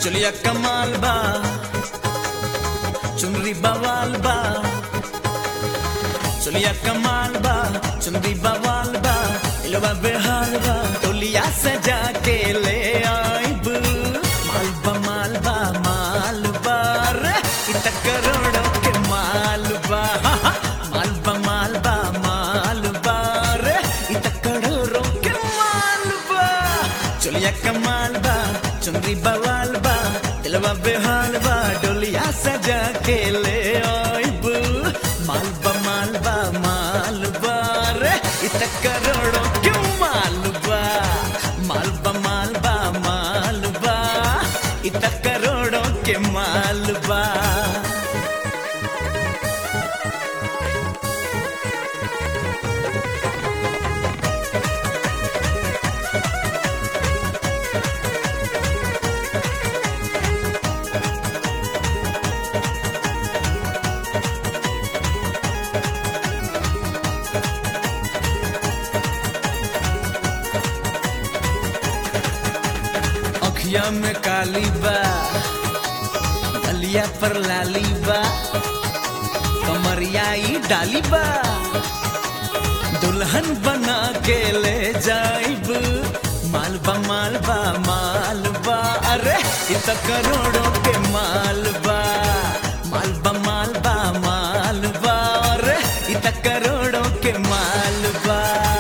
चलिया कमाल बा चुनरी बवाल बा चलिया कमाल बा चुनरी बवाल बा इलवा बेहाल बा तोलिया सजा के ले आइब मालबा मालबा मालबा रे इत करोड़ों के मालबा मालबा मालबा मालबा रे इत करोड़ों के मालबा चलिया कमाल बा चुनरी बवाल बा दिलवा बेहाल बा डोलिया सजा के ले आइब मालबा मालबा मालबा रे इत करोड़ों क्यों मालबा मालबा मालबा मालबा इत करोड़ों के मालबा अखिया में काली बा गलिया पर लाली बा कमरिया ई डाली बा दुल्हन बना के ले जाइब मालबा मालबा मालबा अरे इत करोड़ों के मालबा मालबा मालबा मालबा अरे इत करोड़ों के मालबा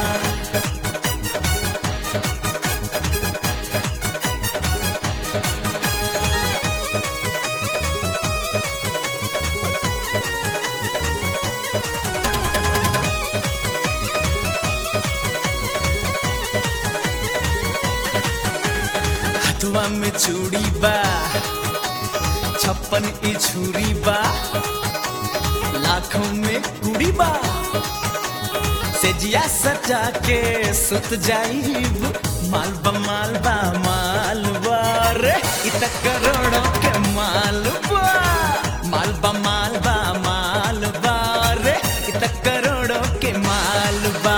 हथवा में चूड़ी बा छप्पन ई छुरी बा लाखों में कुड़ी बा सेजिया सजा के सुत जाइब मालबा मालबा मालबा रे इत करोड़ों के मालबा मालबा मालबा मालबा रे इत करोड़ों के मालबा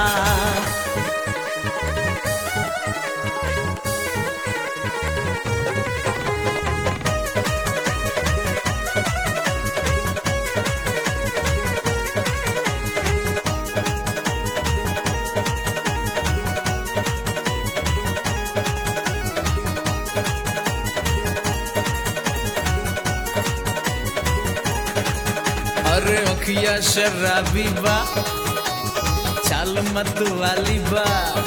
अरे अखिया शराबी बा चाल मत वाली बा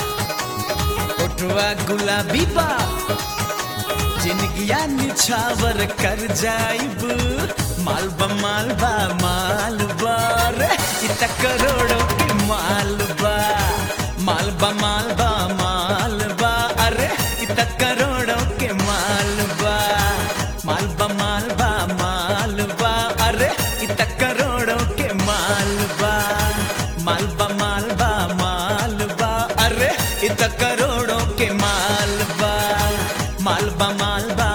उठवा गुलाबी बा जिंदगिया निछावर कर जाइब मालबा मालबा मालबा रे इत करोड़ों के मालबा मालबा मालबा मालबा अरे इत करोड़ों के मालबा मालबा मालबा मालबा अरे इत करोड़ों के मालबा मालबा मालबा मालबा अरे इत करोड़ों के मालबा मालबा मालबा